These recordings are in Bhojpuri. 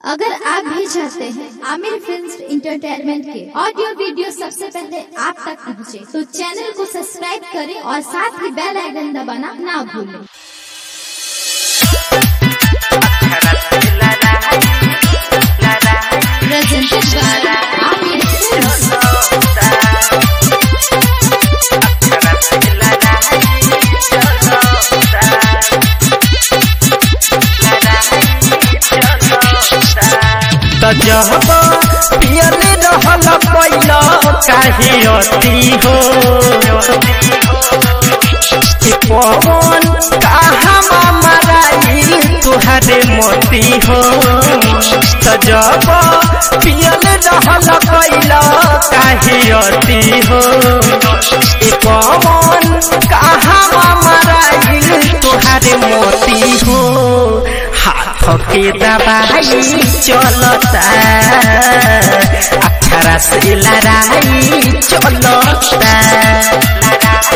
अगर आप भी चाहते हैं आमिर फिल्म इंटरटेनमेंट के ऑडियो वीडियो सबसे पहले आप तक पहुंचे, तो चैनल को सब्सक्राइब करें और साथ ही बेल आइकन दबाना ना भूलें Presented by Amir Films. त जब पियले रहल पैल काहे अति हो कि पवन कहाँ मराइल तुहरे मोती हो त जब पियले रहल पैल काहे अति हो कि पवन कहाँ मराइल तुहरे मोती हो हाथ के दबाई चलता अठारह से लड़ाई चलता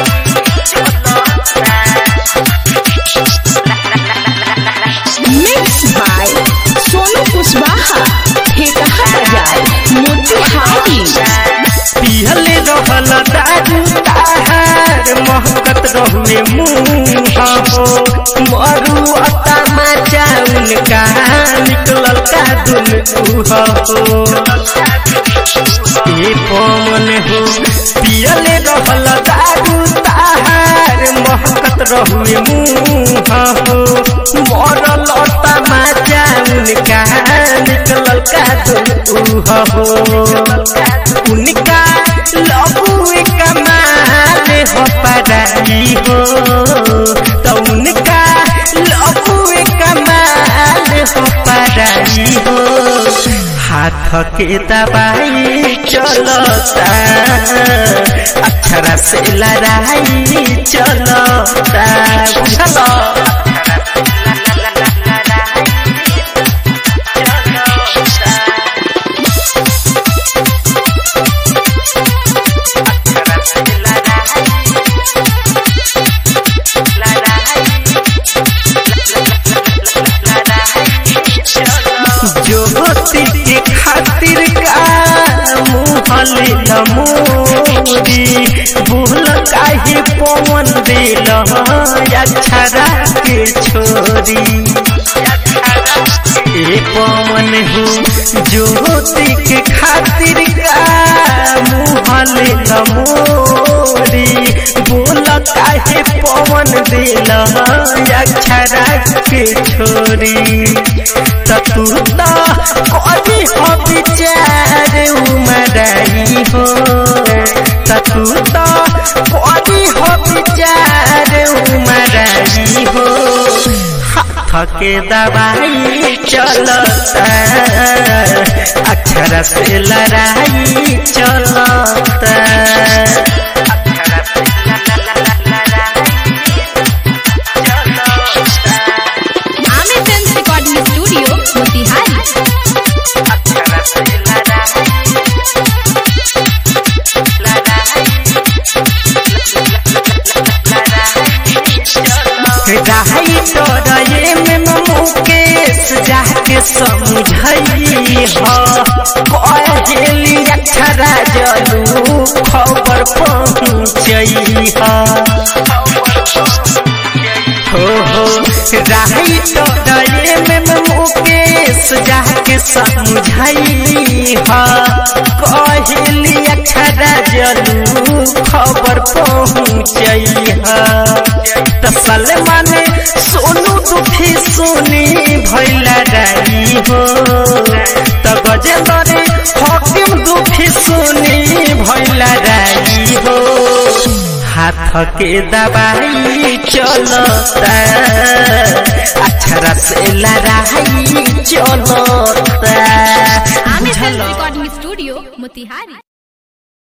Mixed by Sonu Kushwaha. हे कहा जाए मोतिहारी पिहले रहल दारू ताहार महकत रहुए मुँह हो मरु अता मचाउन का निकलल का दुन हो ए पवन हो पियले रहल दारू ताहार महकत रहुए मुँह हो मरल अता मचाउन का निकलल का दुन हो उनका लबुए कमाल हो पराई हो तो उनका लबुए कमाल हो पराई हो हाथ के दबाई चलता अक्षर से लड़ाई चलता बुझल ज्योति के खातिर का मुहले नमोरी भूल काहे पवन दिल अक्षरा के छोरी ए पवन हो ज्योति के खातिर का मुहले नमोरी भूल काहे पवन दिल अक्षरा के छोरी ततुता कभी हो विचार उमराई हो ततुता कभी हो विचार उमराई हो हाथ के दवाई चलता अक्षर से लड़ाई चलता Aamir film recording studio Motihari रहाई तोरये में मुकेश जाके समझई हो कहली अक्षरा जलू खबर पहुँचई हो हो रहाई तोरये में मुकेश जाके समझई हो कहली अक्षरा जलू खबर पहुँचई तसल माने सोनू दुखी सोनी भैला राई हो त गजेंद्र हकीम दुखी सोनी भैला राई हो हाथ के दबाई चलता अक्षरा से लड़ाई चलता Aamir film recording studio Motihari